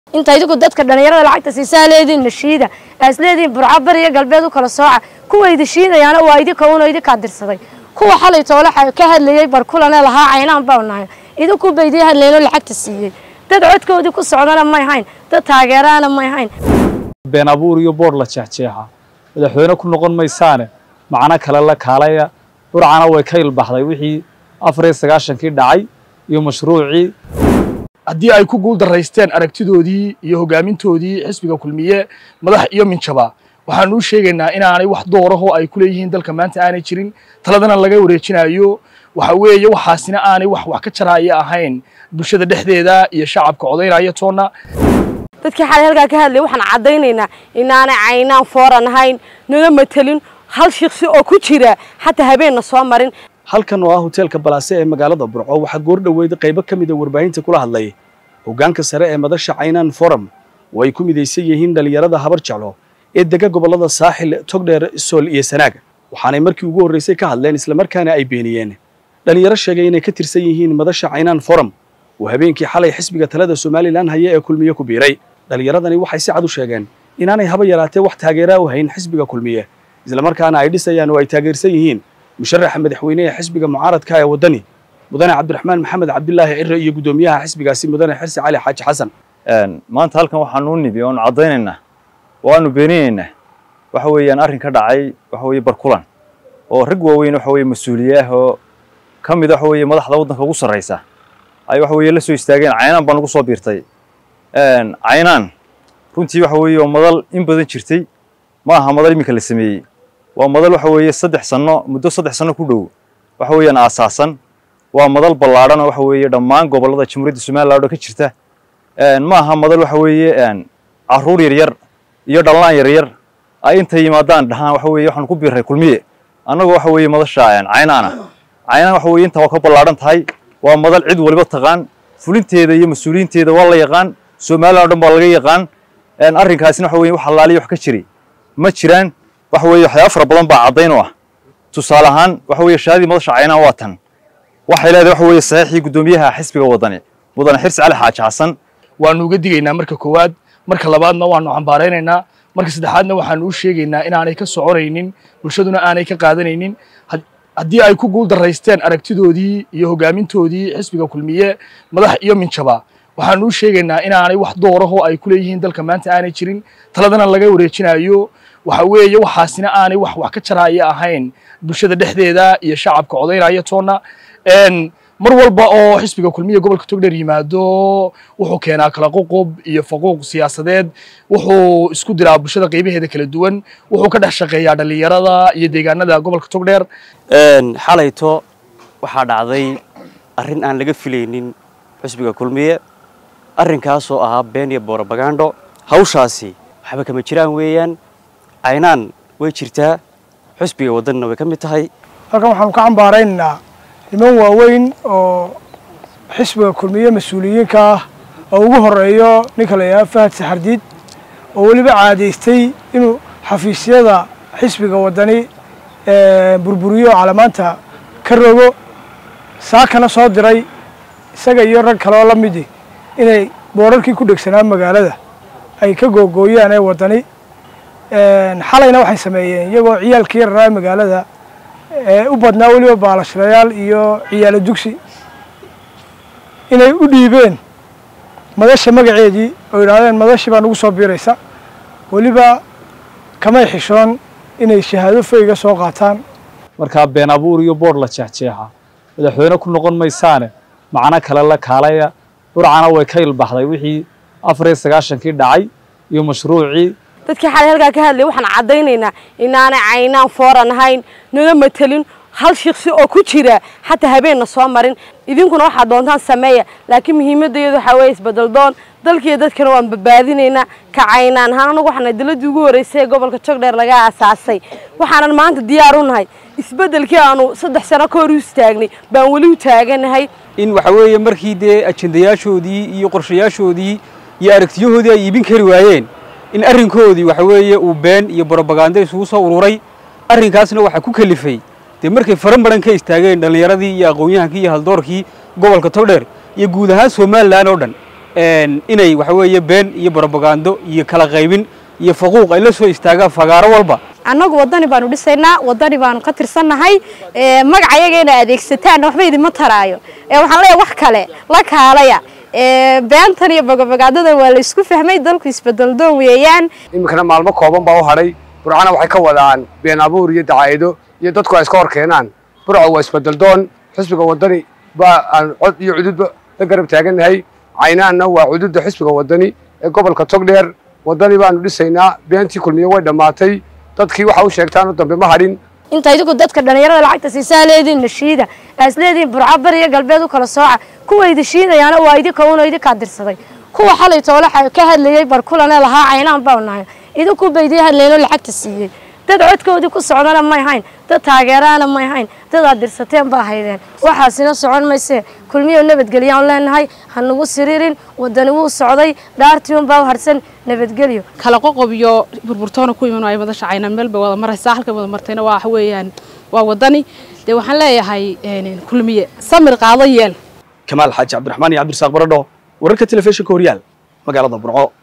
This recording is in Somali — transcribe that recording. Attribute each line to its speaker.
Speaker 1: inta idigu dadka dhallinyarada lacagta siisaa leediin nashiida aas leediin burco bari iyo galbeed u kala sooca kuwa idi shiidayaana waa idinka uno idinkaa dirsaday kuwa xalay toole ka hadlayey barkulane lahaa caynaan baa nahay idinku ba idii hadlayno lacagta siiyey dad codkoodii ku socdana may hayn dad taageeraana may hayn
Speaker 2: been abuur iyo boodh la jeexjeexa madaxweyne ku noqon maysaane macno kale la kaalaya burcana way ka ilbaxday wixii afar iyo sagaashankii dhacay iyo mashruucii
Speaker 3: haddii ay ku guul daraysteen aragtidoodii iyo hogaamintoodii xisbiga kulmiye madax iyo minjaba waxaanu u sheegaynaa inaanay wax doorahoo ay ku leeyihiin dalka maanta aanay jirin taladana laga wareejinayo waxa weeye waxaasina aanay wax wax ka jaraaya ahayn bulshada dhexdeeda iyo shacabka codaynaya toonna
Speaker 4: dadkii xalay halkaa ka hadlaya waxaan caddaynaynaa inaanay caynaan fooran ahayn naga matelin hal shiksi oo ku jira xataa habeenna soo marin
Speaker 5: halkan oo ah hoteelka balaase ee magaalada burco waxaa goor dhoweyd qaybo ka mida warbaahinta kula hadlay hoggaanka sare ee madasha caynaan forum oo ay ku midaysan yihiin dhallinyarada habar jeclo ee dega gobollada saaxil togdheer sool iyo sanaag waxaanay markii ugu horraysay ka hadleen islamarkaana ay beeniyeen dhallinyaro sheegay inay ka tirsan yihiin madasha caynaan forum oo habeenkii xalay xisbiga talada somalilan haya ee kulmiye ku biiray dhallinyaradani waxay si cad u sheegeen inaanay haba yaraatee wax taageeraa u hayn xisbiga kulmiye islamarkaana ay dhisayaan oo ay taageersan yihiin musharaxa madaxweyne ee xisbiga mucaaradka ee waddani mudane cabdiraxmaan maxamed cabdilaahi cire iyo guddoomiyaha xisbigaasi mudane xirsi cali xaaji xasan
Speaker 6: maanta halkan waxaanu u nibi oonu caddaynaynaa oo aanu beeninaynaa waxa weeyaan arrin ka dhacay waxa weeye barkulan oo rag waaweyn waxa weeye mas-uuliye ah oo ka mid waxa weeye madaxda waddanka ugu sarraysa ay waxa weeye la soo istaageen caynaan baa nagu soo biirtay caynaan runtii waxa weeye oo madal in badan jirtay ma aha madal iminka la sameeyey waa madal waxa weeye saddex sanno muddo saddex sanno ku dhow waxa weeyaan aasaasan waa madal ballaadhan oo waxa weeye dhammaan gobollada jamhuuriyadda somaliland oo ka jirta ma aha madal waxa weeye carruur yaryar iyo dhallaan yaryar ay intay yimaadaan dhahaan waxa weeye waxaanu ku biirray kulmiye annagoo waxa weeye madasha caynaana caynaan waxa weeye intaa waa ka ballaadhan tahay waa madal cid waliba taqaan fulinteeda iyo mas-uuliyiinteeda waa la yaqaan somaliland o dhan baa laga yaqaan arrinkaasina waxa weye wax allaaliya wax ka jiri ma jiraan waxa weeye waxyaaba fara badan baa caddayn u ah tusaale ahaan waxa weeye shahaadii madasha caynaan waa tan waxay leedahay waxa weeye saxiixii guddoomiyaha xisbiga waddani mudane xirsi cali xaaji xasan
Speaker 3: waanu uga digaynaa marka koowaad marka labaadna waanu cambaaraynaynaa marka saddexaadna waxaanu u sheegaynaa inaanay ka soconaynin bulshaduna aanay ka qaadanaynin haddii ay ku guul daraysteen aragtidoodii iyo hogaamintoodii xisbiga kulmiye madax iyo minjaba waxaanu u sheegaynaa inaanay wax doorahoo ay ku leeyihiin dalka maanta aanay jirin taladana laga wareejinayo waxa weeye waxaasina aanay wax wax ka jaraaya ahayn bulshada dhexdeeda iyo shacabka codaynaya toonna mar walba oo xisbiga kulmiya gobolka togdheer yimaado wuxuu keenaa kala qoqob iyo faquuq siyaasadeed wuxuu isku diraa bulshada qaybaheeda kala duwan wuxuu ka dhex shaqeeyaa dhallinyarada iyo deegaanada gobolka togdheer
Speaker 7: xalayto waxaa dhacday arrin aan laga filaynin xisbiga kulmiye arrinkaasoo ahaa been iyo borobagando hawshaasi waxba kama jiraan weeyaan caynaan way jirtaa xisbiga waddanina way ka mid tahay
Speaker 8: halkan waxaanu ka cambaaraynaynaa niman waaweyn oo xisbiga kulmiye mas-uuliyiinka ah oo ugu horeeyo ninka la yidhaha fahad saxardiid oo weliba caadaystay inuu xafiisyada xisbiga waddani burburiyo oo calamaanta ka rogo saakana soo diray isaga iyo rag kale oo la midi inay boorarkii ku dhegsanaa magaalada ay ka googooyaan ee waddani xalayna waxay sameeyeen iyagoo ciyaalkii yararaa magaalada ee u badnaa weliba baalashirayaal iyo ciyaalo dugsi inay u dhiibeen madasha magaceedii oo yidhaahdeen madashii baa nagu soo biiraysa weliba kamay xishoon inay shahaado fayga soo qaataan
Speaker 2: markaa been abuur iyo boodh la jeexjeexa madaxweyne ku noqon maysaane macno kale la kaalaya burcana way ka ilbaxday wixii afar iyo sagaashankii dhacay iyo mashruucii
Speaker 4: dadkii xalay halkaa ka hadlaya waxaan caddaynaynaa inaanay caynaan fooran ahayn naga matelin hal shiksi oo ku jira xataa habeenna soo marin idinkuna waxaad doontaan sameeya laakiin muhiimadda iyadu waxaa weeye isbedel doon dalkiiyo dadkana waan badbaadinaynaa ka caynaan ahaan anagu waxaana diladii ugu horreysay ee gobolka jogdheer laga aasaasay waxaanan maanta diyaar u nahay isbeddelkii aanu saddex sano ka hor u istaagnay baan weli u taaganahay
Speaker 9: in waxa weeye markii dee ajendayaashoodii iyo qorshayaashoodii iyo aragtiyahoodii ay iibin kari waayeen in arrinkoodii waxa weeye uu been iyo borobaganda isugu soo ururay arrinkaasna waxaa ku kalifay dee markay faran badan ka istaageen dhallinyaradii iyo aqoon-yahankii iyo haldoorkii gobolka togdheer iyo guud ahaan somalilan oo dhan inay waxa weeye been iyo brobagando iyo kala qaybin iyo faquuq ay la soo istaagaan fagaaro walba
Speaker 10: annagu waddani baanu dhisaynaa waddani baanu ka tirsannahay magaca yaga inay adeegsataan waxba idinma taraayo waxaan leeyahay wax kale la kaalaya beentan iyo bogobagaadadan waa la isku fahmay dalku isbedeldoon weeyaan
Speaker 11: iminkana maalmo kooban baa u hadhay burcana waxay ka wadaan been abuur iyo dacaa'ido iyo dadku ay iska hor keenaan burca waa isbedeldoon xisbiga waddani baa aan cod iyo cududba la garab taagannahay caynaanna waa cududda xisbiga waddani ee gobolka togdheer waddani baanu dhisaynaa beentii kulmiye way dhammaatay dadkii waxa u sheegtaanoo dambe ma hadhin
Speaker 1: inta idigu dadka dhallinyarada lacagta siisaa leediin nashiida aas leediin burco bari iyo galbeed u kala sooca kuwa idi shiidayaana waa idinka uno idinkaa dirsaday kuwa xalay toole ka hadlayey barkulane lahaa caynaan baa nahay idinku ba idii hadlaynoo lacagta siiyey dad codkoodii ku socdana may hayn dad taageeraana may hayn dad aad dirsateen baa haydeen waxaasina socon maysee kulmiyo nabadgelyaan leenahay ha nagu siriirin wadani wuu socday dhaartiun baa u harsan nabadgelyo
Speaker 12: kala qoqob iyo burburtoona ku iman ay madasha cayna meel bay wada maraysaa halkay wada martayna waa waxa weeyaan waa wadani dee waxaan leeyahay kulmiye samir qaado yeel
Speaker 5: kamaal xaaji cabdiraxmaan iyo cabdirasaaq baradho wararka telefishinka horyaal magaalada burco